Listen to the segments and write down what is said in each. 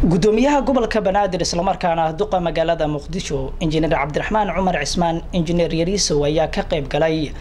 gudoomiyaha gobolka banaadir islamarkaana duqa magaalada muqdisho injineer cabdiraxmaan cumar cismaan injineer yariisow ayaa ka qayb galay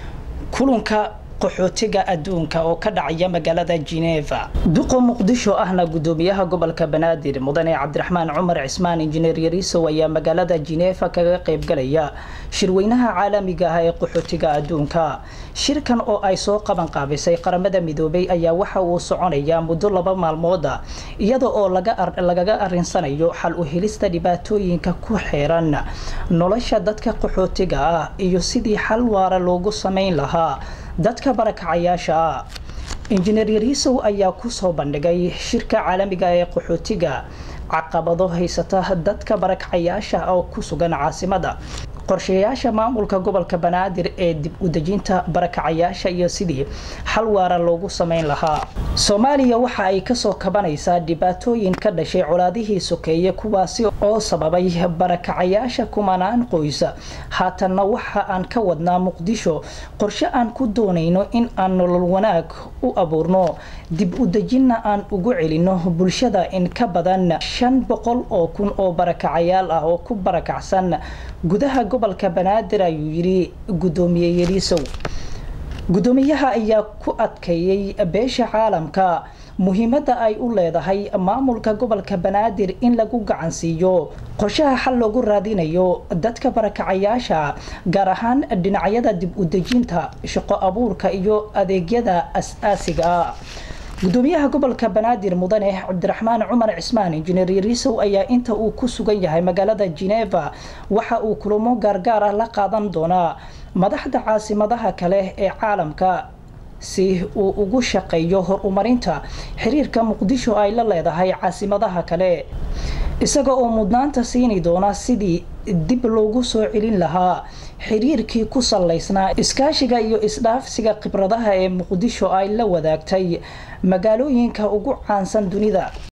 kulanka qaxootiga adduunka oo ka dhacaya magaalada geneva duqa muqdisho ahna gudoomiyaha gobolka banaadir mudane cabdiraxmaan cumar cismaan injineer yariisow ayaa magaalada geneva kaga qaybgalaya shirweynaha caalamiga ah ee qaxootiga adduunka shirkan oo ay soo qaban qaabisay qaramada midoobay ayaa waxa uu soconayaa muddo laba maalmooda iyada oo lagaga arinsanayo xal u helista dhibaatooyinka ku xeeran nolosha dadka qaxootiga ah iyo sidii xal waara loogu sameyn lahaa dadka barakacayaasha ah injineer yariisow ayaa kusoo bandhigay shirka caalamiga ee qaxootiga caqabado haysata dadka barakacayaasha oo ku sugan caasimada qorshayaasha maamulka gobolka banaadir ee dib u dejinta barakacayaasha iyo sidii xal waara loogu sameyn lahaa soomaaliya waxa ay kasoo kabanaysaa dhibaatooyin ka dhashay colaadihii sokeeye kuwaasi oo sababay barakacayaasha kumanaan qoysa haatanna waxa aan ka wadnaa muqdisho qorshe aan ku doonayno in aan nolol wanaag u abuurno dib u dejinna aan ugu celino bulshada in ka badan shan boqol oo kun oo barakacayaal ah oo ku barakacsan gudaha gobolka banaadir ayuu yidhi gudoomiye yariisow gudoomiyaha ayaa ku adkeeyey beesha caalamka muhiimadda ay u leedahay maamulka gobolka banaadir in lagu gacansiiyo qorshaha xal loogu raadinayo dadka barakacayaasha gaar ahaan dhinacyada dib u dejinta shaqo abuurka iyo adeegyada as-aasiga ah gudoomiyaha gobolka banaadir mudane cabdiraxmaan cumar cismaan injineer yariisow ayaa inta uu ku sugan yahay magaalada geneva waxa uu kulamo gaargaar ah la qaadan doonaa madaxda caasimadaha kale ee caalamka si uu ugu shaqeeyo horumarinta xiriirka muqdisho ay la leedahay caasimadaha kale isaga oo mudnaanta siini doona sidii dib loogu soo celin lahaa xiriirkii ku salaysnaa iskaashiga iyo isdhaafsiga khibradaha ee muqdisho ay la wadaagtay magaalooyinka ugu caansan dunida